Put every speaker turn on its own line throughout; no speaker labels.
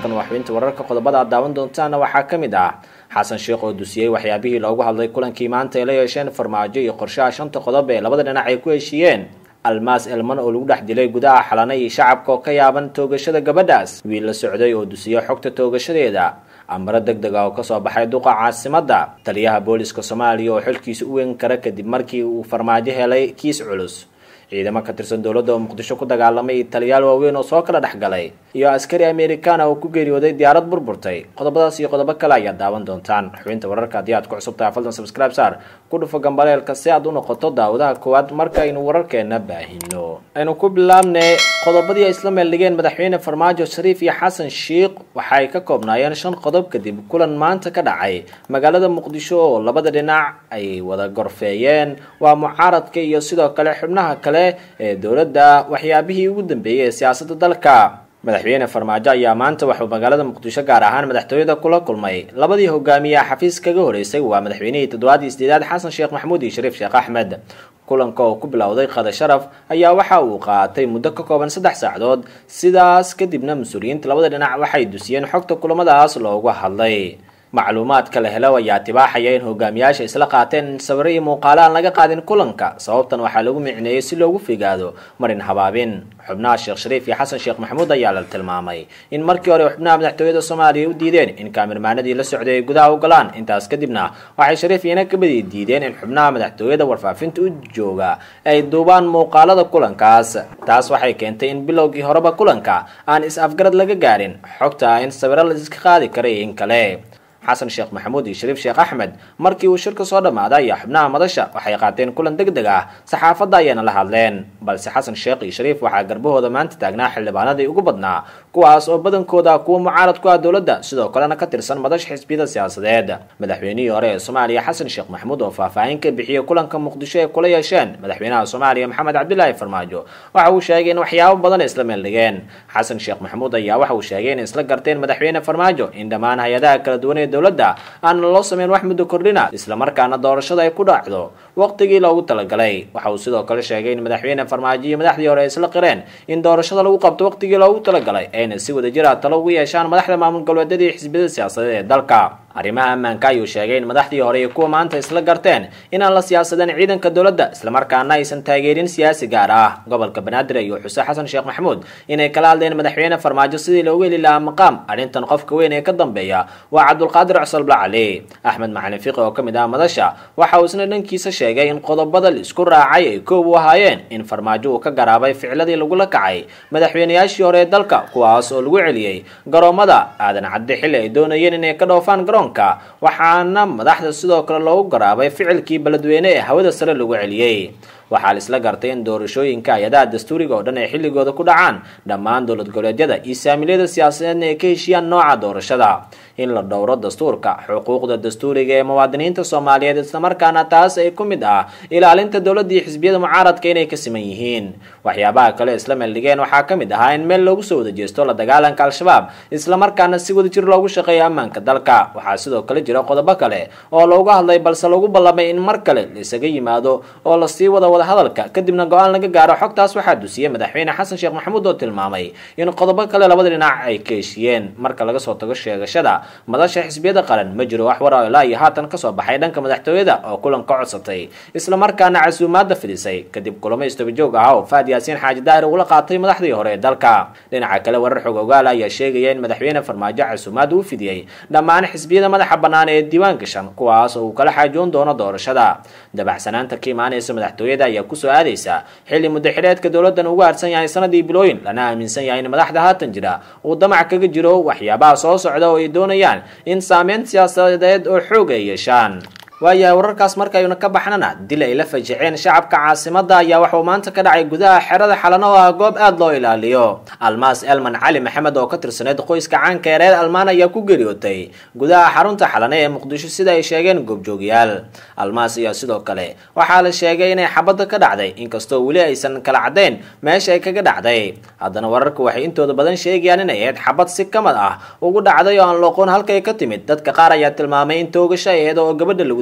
markan waa xubinta wararka qodobada aad daawan doontaana waxaa ka mid ah xasan sheekh oo dusiyey waxyaabihii loogu hadlay kulankii maanta ay la yeesheen farmaajo iyo qorshaha shanta qodob ee labada dhinac ay ku heshiiyeen almaas elman oo lagu dhex dilay gudaha xalana iyo shacabka oo ka yaaban toogashada gabadhaas wiil la socday oo dusiyey xogta toogashadeeda ambaro deg deg ah oo kasoo baxay duqa caasimadda taliyaha booliska soomaaliya oo xilkiisa u weyn kara kadib markii uu farmaajo helay kiis culus ciidamo ka tirsan dowladda oo muqdisho ku dagaalamay iyo taliyaal waaweyn oo soo kala dhex galay iyo askari americana oo ku geeriyooday diyaarad burburtay qodobadaas iyo qodobo kale ayaad daawan doontaan xubinta wararka haddii aad ku cusub tahay faldan subscribe saar ku dhufo gambaleelka si aad u noqoto daawadaha koowaad markaaynu wararkeena baahino aynu ku bilaabnay qodobadii ay isla meeldhigeen madaxweyne farmaajo shariif iyo xasan sheikh waxay ka koobnaayeen shan qodob kadib kulan maanta ka dhacay magaalada muqdisho oo labada dhinac ay wada gorfeeyeen waa mucaaradka iyo sidoo kale xubnaha kale ee dowladda waxyaabihii ugu dambeeyey ee siyaasadda dalka madaxweyne farmaajo ayaa maanta waxuu magaalada muqdisho gaar ahaan madaxtooyada kula kulmay labadii hogaamiye xafiis kaga horeysay waa madaxweynihii toddobaad iyo sideedaad xasan sheekh maxamuud iyo shariif sheekh axmed kulanka oo ku bilowday qada sharaf ayaa waxa uu qaatay muddo ka kooban saddex saacadood sidaas kadibna mas-uuliyiinta labada dhinac waxay dusiyeen xogta kulamadaas loogu hadlay macluumaadka la helo ayaa tibaaxaya in hogaamiyaasha isla qaateen in sawiro iyo muuqaalo aan laga qaadin kulanka sababtan waxaa lagu micneeyey si loogu figaado marin habaabin xubnaha sheekh shariif iyo xasan sheekh maxamuud ayaa la tilmaamay in markii hore xubnaha madaxtooyada soomaaliya u diideen in kaamirmaanadii la socday ay gudaha u galaan intaas kadibna waxay shariif iyana kabadii diideen in xubnaha madaxtooyada warfaafinta u jooga ay duubaan muuqaalada kulankaas taas waxay keentay in bilowgii horeba kulanka aan is-afgarad laga gaarin xogta in sawiro la iska qaadi karay in kale xasan sheekh maxamuud iyo shariif sheekh axmed markii uu shirka soo dhammaaday ayaa xubnaha madasha waxay qaateen kulan deg deg ah saxaafadda ayaana la hadleen balse xasan sheekh iyo shariif waxaa garbahooda maanta taagnaa xildhibaanadii ugu badnaa kuwaas oo badankooda kuwa mucaarad ku ah dowladda sidoo kalena ka tirsan madasha xisbiyada siyaasadeed madaxweynihii hore ee soomaaliya xasan sheekh maxamuud oo faahfaahin ka bixiyey kulanka muqdisho ee kula yeesheen madaxweynaha soomaaliya maxamed cabdilaahi farmaajo waxa uu sheegay in waxyaabo badan ay isla meeldhigeen xasan sheekh maxamuud ayaa waxa uu sheegay inay isla garteen madaxweyne farmaajo in dhammaan hay-adaha kala duwan ee dowladda aan loo sameyn wax muddo kordhina islamarkaana doorashada ay ku dhacdo waqtigii loogu talagalay waxa uu sidoo kale sheegay in madaxweyne farmaajo iyo madaxdii hore ay isla qireen in doorashada lagu qabto waqtigii loogu talagalay ayna si wadajir ah talo ugu yeeshaan madaxda maamul goboleedyada iyo xisbiyada siyaasadeed ee dalka arrimaha ammaanka ayuu sheegay in madaxdii hore iyo kuwa maanta isla garteen inaan la siyaasadeen ciidanka dowladda islamarkaana aysan taageerin siyaasi gaar ah gobolka banaadir iyo xuse xasan sheekh maxamuud inay kala hadleen madaxweyne farmaajo sidii loogu heli lahaa maqaam arrintan qofka weyn ee ka dambeeya waa cabdulqaadir cusal cali axmed macalin fiqi oo ka mid ah madasha waxa uu isna dhankiisa sheegay in qodobada la isku raacay ay koob u ahaayeen in farmaajo uu ka garaabay ficladii lagula kacay madaxweynayaashii hore ee dalka kuwaas oo lagu celiyey garoomada aadan cadde xilli ay doonayeen inay ka dhoofaan garoonka waxaana madaxda sidoo kale loogu garaabay ficilkii beledweyne ee hawada sare lagu celiyey waxaa la isla gartay in doorashooyinka hay-adaha dastuuriga oo dhan ay xilligooda ku dhacaan dhammaan dowlad goboleedyada iyo saamiliyada siyaasadeedna ay ka heshiiyaan nooca doorashada in la dhowro dastuurka xuquuqda dastuuriga ee muwaadiniinta soomaaliyeed islamarkaana taas ay ku mid ah ilaalinta dowladda iyo xisbiyada mucaaradka inay ka siman yihiin waxyaabaha kale isla meeldhigeen waxaa ka mid ahaa in meel loogu soo wada jeesto la dagaalanka al-shabaab islamarkaana si wadajir loogu shaqeeyo ammaanka dalka waxaa sidoo kale jira qodobo kale oo looga hadlay balse lagu ballamay in mar kale la isaga yimaado oo lasii wada wada hadalka kadibna go-aan laga gaaro xogtaas waxaa dusiyey madaxweyne xasan sheekh maxamuud oo tilmaamay in qodobo kale labada dhinac ay ka heshiiyeen marka laga soo tago sheegashada madasha xisbiyada qaran ma jiro wax war ilaa iyo haatan kasoo baxay dhanka madaxtooyada oo kulan ka codsatay islamarkaana casuumaadda fidisay kadib kulamo istabajoog ah oo faad yaasiin xaaji daahir ugula qaatay madaxdii hore ee dalka dhinaca kale warar xog ogaal ayaa sheegaya in madaxweyne farmaajo casuumaad uu fidiyey dhammaan xisbiyada madaxa bannaan ee diiwaan gashan kuwaas oo uu kala xaajoon doono doorashada dabacsanaanta ka imaanaysa madaxtooyada ayaa kusoo aadaysa xilli muddaxileedka dowladdan ugu harsan yahay sanadii bilooyin lana aaminsan yahay in madaxda haatan jira uu damac kaga jiro waxyaabaha soo socda oo ay doonayaan in saameyn siyaasadeed oo xoog ay yeeshaan waayahay wararkaas markaynu ka baxnana dil ay la fajiceen shacabka caasimada ayaa waxauu maanta ka dhacay gudaha xerada xalano oo ah goob aada loo ilaaliyo almaas elman cali maxamed oo ka tirsaneyd qoyska caanka ee reer almaan ayaa ku geeriyootay gudaha xarunta xalane ee muqdisho sida ay sheegeen goobjoogayaal almaas ayaa sidoo kale waxaa la sheegay inay xabadda ka dhacday inkastoo weli aysan kala caddayn meesha ay kaga dhacday haddana wararka waxay intooda badan sheegayaan inay ahayd xabad si kamid ah ugu dhacday oo aan looqoon halkay ka timid dadka qaar ayaa tilmaamay in toogasho ay ahayd oo gabadha lagu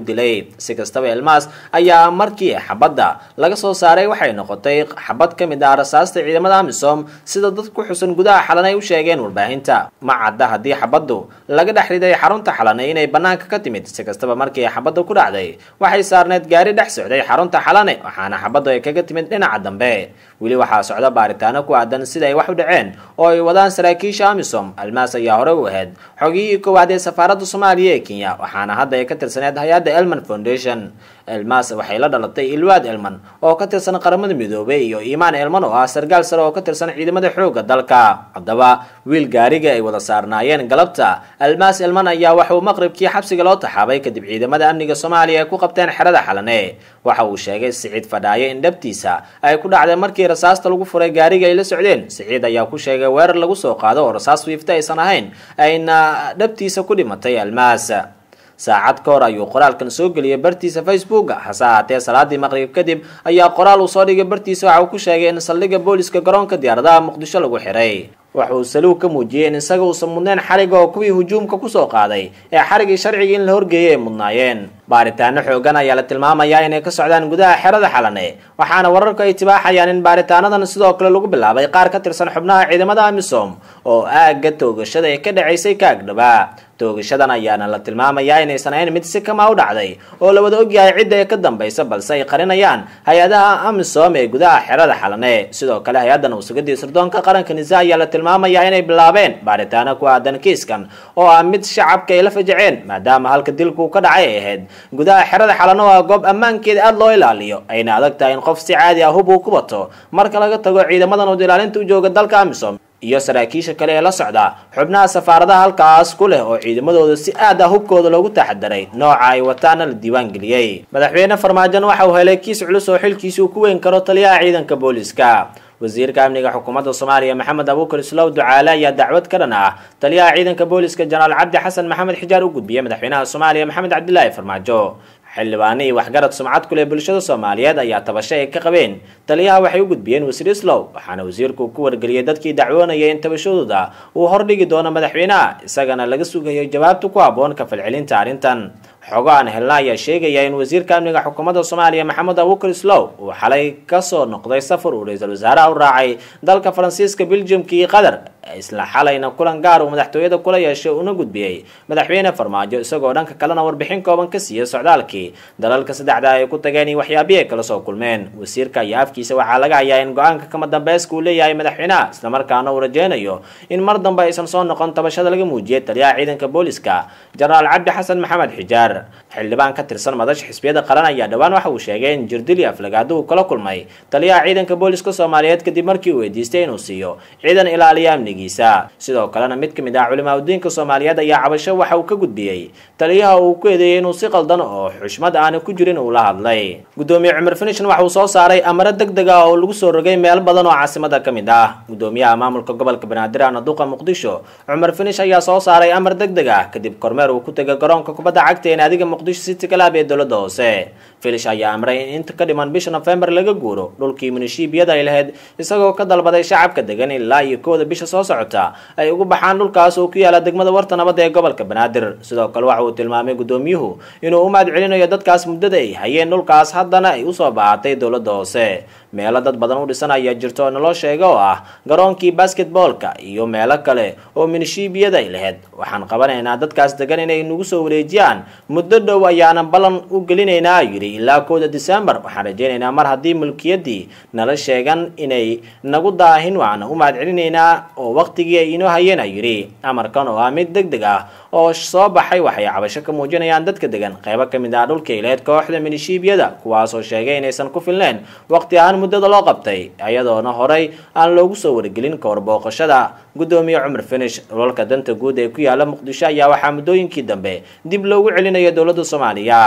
lagu dilay si kastaba elmas ayaa markii xabadda laga soo saaray waxay noqotay xabad ka mid ah rasaasta ciidamada amisom sida dad ku xusan gudaha xalan ay u sheegeen warbaahinta ma cadda haddii xabaddu laga dhex riday xarunta xalane inay bannaanka ka timid si kastaba markii xabadda ku dhacday waxay saarneed gaari dhex socday xarunta xalane waxaana xabaddu ay kaga timid dhinaca dambe weli waxaa socda baaritaano ku aadan sida ay wax u dhaceen oo ay wadaan saraakiisha amisom almaas ayaa hore u ahayd xogiyihii koowaad ee safaaradda soomaaliya ee kenya waxaana hadda ay ka tirsaneed hay-adda elman foundation elmas waxay la dhalatay ilwaad elman oo ka tirsan qaramada midoobay iyo iimaan elman oo ah sargaal sare oo ka tirsan ciidamada xoogga dalka haddaba wiil gaariga ay wada saarnaayeen galabta almas elman ayaa waxauu maqribkii xabsiga loo taxaabay kadib ciidamada amniga soomaaliya ay ku qabteen xerada xalane waxa uu sheegay siciid fadhaaye in dhabtiisa ay ku dhacday markii rasaasta lagu furay gaariga ay la socdeen siciid ayaa ku sheegay weerar lagu soo qaado oo rasaas wiifta aysan ahayn ayna dhabtiisa ku dhimatay almaas saacad ka hor ayuu qoraalkan soo geliyay bartiisa facebook hase ahaatee salaadii maqrib kadib ayaa qoraal uu soo dhigay bartiisa waxa uu ku sheegay in saldhigga booliska garoonka diyaaradaha muqdisho lagu xiray waxa uu saluug ka muujiyey in isaga uusan mudnayn xariga oo kuwii hujuumka kusoo qaaday ee xarigii sharcigii in la horgeeyay ay mudnaayeen baaritaano xoogan ayaa la tilmaamayaa inay ka socdaan gudaha xerada xalane waxaana wararku ay tibaaxayaan in baaritaanadan sidoo kale lagu bilaabay qaar ka tirsan xubnaha ciidamada amisom oo aagga toogashada ee ka dhacaysay ka agdhabaa toogashadan ayaana la tilmaamayaa inaysan ahayn mid si kama u dhacday oo la wada ogyahay cidda ee ka dambaysa balse ay qarinayaan hay-adaha amisom ee gudaha xerada xalane sidoo kale hay-addan usugadii sirdoonka qaranka nisa ayaa la tilmaamayaa inay bilaabeen baaritaano ku aadan kiiskan oo ah mid shacabka ay la fajaceen maadaama halka dilku ka dhacay ay ahayd gudaha xerada xalano waa goob ammaankeeda aada loo ilaaliyo ayna adag tahay in qof si caadi ah hub uu ku wato marka laga tago ciidamadan ud ilaalinta u jooga dalka amisom iyo saraakiisha kale ee la socda xubnaha safaaradaha halkaas ku leh oo ciidamadooda si aad ah hubkooda loogu taxadaray nooca ay wataana la diiwaan geliyey madaxweyne farmaajon waxa uu helay kiis culus oo xilkiisi uu ku weyn karo taliyaha ciidanka booliska wasiirka amniga xukuumadda soomaaliya maxamed abuukar islow ducaale ayaa dacwad ka dhan ah taliyaha ciidanka booliska jenaraal cabdi xasan maxamed xijaar u gudbiyey madaxweynaha soomaaliya maxamed cabdilaahi farmaajo xildhibaano iyo waxgarad sumcad ku leh bulshada soomaaliyeed ayaa tabasho ay ka qabeen taliyaha waxay u gudbiyeen wasiir islow waxaana wasiirku ku wargeliyey dadkii dacwoonayay in tabashadooda uu hordhigi doono madaxweynaha isagana laga sugayo jawaabta ku habboon ka falcelinta arrintan xogo aan helna ayaa sheegaya in wasiirka amniga xukuumadda soomaaliya maxamed abuukar islow uu xalay kasoo noqday safar uu ra-iisul wasaaraha u raacay dalka faransiiska beljumka iyo qatar isla xalayna kulan gaar uu madaxtooyada kula yeeshay una gudbiyey madaxweyne farmaajo isagoo dhanka kalena warbixin kooban ka siiyey socdaalkii dalalka saddexda ay ku tageen iyo waxyaabihii ay kala soo kulmeen wasiirka iyo afkiisa waxaa laga hayaa in go-aanka kama dambeyska uu leeyahay madaxweynaha islamarkaana uu rajeynayo in mar dambe aysan soo noqon tabashada laga muujiyay taliyaha ciidanka booliska jenaraal cabdi xasan maxamed xijaar xildhibaan ka tirsan madasha xisbiyada qaran ayaa dhowaan waxa uu sheegay in jirdili aflagaado uu kala kulmay taliyaha ciidanka booliska soomaaliyeed kadib markii uu weydiistay inuu siiyo ciidan ilaaliya amnigiisa sidoo kalena mid ka mid ah culimaa udiinka soomaaliyeed ayaa cabasho waxa uu ka gudbiyey taliyaha uu ku eedeeyey inuu si qaldan oo xushmad aani ku jirin uu la hadlay gudoomiye cumar finishan waxa uu soo saaray amaro deg deg ah oo lagu soo rogay meel badan oo caasimada ka mid ah gudoomiyaha maamulka gobolka banaadir ahna duqa muqdisho cumar finish ayaa soo saaray amar deg deg ah kadib kormeer uu ku tegay garoonka kubadda cagta ee naadiga muqdisho city club ee dowladda hoose filish ayaa amray in inta ka dhiman bisha nofembar laga guuro dhulkii munishiibiyada ay lahayd isagoo ka dalbaday shacabka degan ilaa iyo kooda bisha soo socota ay ugu baxaan dhulkaas oo ku yaala degmada warta nabadda ee gobolka banaadir sidoo kale waxa uu tilmaamay gudoomiyuhu inuu u mahad celinayo dadkaas muddada ay hayeen dhulkaas haddana ay usoo baahatay dowladda hoose meelo dad badan u dhisan ayaa jirto oo naloo sheega oo ah garoonkii basketboolka iyo meelo kale oo minishiibiyada ay lahayd waxaan qabanaynaa dadkaas degan inay nagu soo wareejiyaan muddo dhow ayaanan ballan u gelinaynaa yidhi ilaa kooda disembar waxaan rajaynaynaa mar haddii mulkiyaddii nala sheegan inay nagu daahin waxaan u mahad celinaynaa oo waqtigii ay inoo hayeen a yidhi amarkan oo ah mid deg deg ah oo soo baxay waxay cabasho ka muujinayaan dadka degan qaybo ka mid ah dhulka ileed kooxda minishiibiyada kuwaasoo sheegay inaysan ku filneyn waqti ahaan muddada loo qabtay iyadoona horay aan loogu soo wargelin ka warbooqashada gudoomiye cumar finish dhulalka danta guud ee ku yaala muqdisho ayaa waxaa muddooyinkii dambe dib loogu celinayo dowladda soomaaliya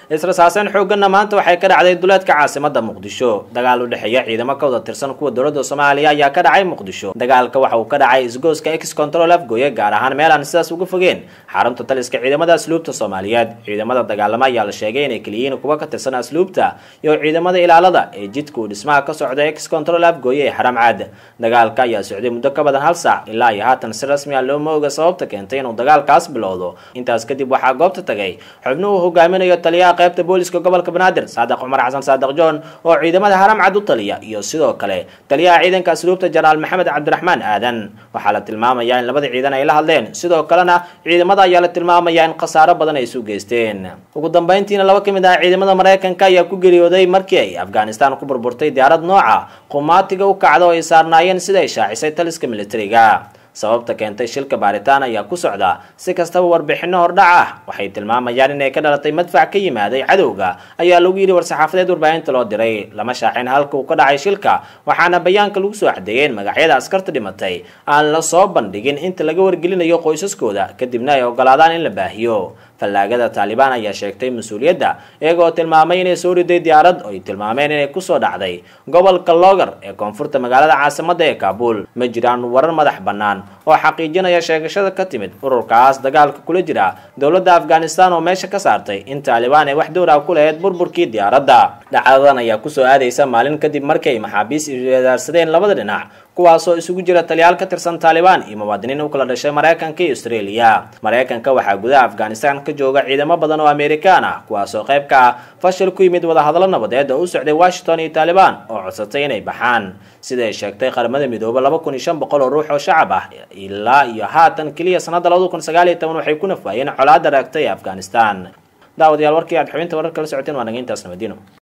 israsaaseyn xooganna maanta waxay ka dhacday duleedka caasimada muqdisho dagaal u dhexeeya ciidamo ka wada tirsan kuwa dowladda soomaaliya ayaa ka dhacay muqdisho dagaalka waxa uu ka dhacay isgooska ex control afgooye gaar ahaan meel aan sidaas uga fogeen xarunta taliska ciidamada asluubta soomaaliyeed ciidamada dagaalama ayaa la sheegay inay keliyihiin kuwa ka tirsan asluubta iyo ciidamada ilaalada ee jidka uu dhismaha ka socda ex control afgooye ee xaram caad dagaalka ayaa socday muddo ka badan hal saac ilaa iyo haatan si rasmi ah looma oga sababta keentay inuu dagaalkaas bilowdo intaas kadib waxaa goobta tagay xubnuhu hogaaminayo taliyaha qaybta booliska gobolka banaadir saadiq cumar xasan saadiq john oo ciidamada haram cad u taliya iyo sidoo kale taliyaha ciidanka asluubta jenaraal maxamed cabdiraxmaan aadan waxaa la tilmaamayaa in labada ciidan ay la hadleen sidoo kalena ciidamada ayaa la tilmaamayaa in khasaaro badan ay isu geysteen ugu dambeyntiina laba ka mid ah ciidamada maraykanka ayaa ku geeriyooday markii ay afghanistan ku burburtay diyaarad nooca qumaatiga u kacda oo ay saarnaayeen sida ay shaacisay taliska militariga sababta keentay shilka baaritaan ayaa ku socda si kastaba warbixino hordhac ah waxay tilmaamayaan inay ka dhalatay madfac ka yimaaday cadowga ayaa lagu yidhi war-saxaafadeed warbaahinta loo diray lama shaacin halka uu ka dhacay shilka waxaana bayaanka lagu soo cadeeyeen magacyada askarta dhimatay aan la soo bandhigin inta laga wargelinayo qoysaskooda kadibna ay ogolaadaan in la baahiyo fallaagada taalibaan ayaa sheegtay mas-uuliyadda iyagoo tilmaamay inay soo riday diyaarad oo ay tilmaameen inay kusoo dhacday gobolka logar ee koonfurta magaalada caasimada ee kaabul ma jiraan warar madax bannaan oo xaqiijinaya sheegashada ka timid ururkaas dagaalka kula jira dowladda afghanistan oo meesha ka saartay in taalibaan ay wax dowra ku lahayd burburkii diyaaradda dhacdadan ayaa kusoo aadaysa maalin kadib markay maxaabiis iswedaarsadeen labada dhinac kuwaasoo isugu jira taliyaal ka tirsan taalibaan iyo muwaadiniin u kala dhashay maraykanka iyo australia maraykanka waxaa gudaha afghanistan ka jooga ciidamo badan oo amerikaan ah kuwaasoo qayb ka ah fashil ku yimid wadahadallo nabadeed oo u socday washington iyo taalibaan oo codsatay inay baxaan sida ay sheegtay qaramada midoobe laba kun iyo shan boqol oo ruux oo shacab ah ilaa iyo haatan keliya sanadda labada kun sagaal iyo toban waxay ku nafwaayeen colaadda raagtay ee afghanistan daawadayaal warkii aad xubinta wararka la socoteen waa naga intaas nabadino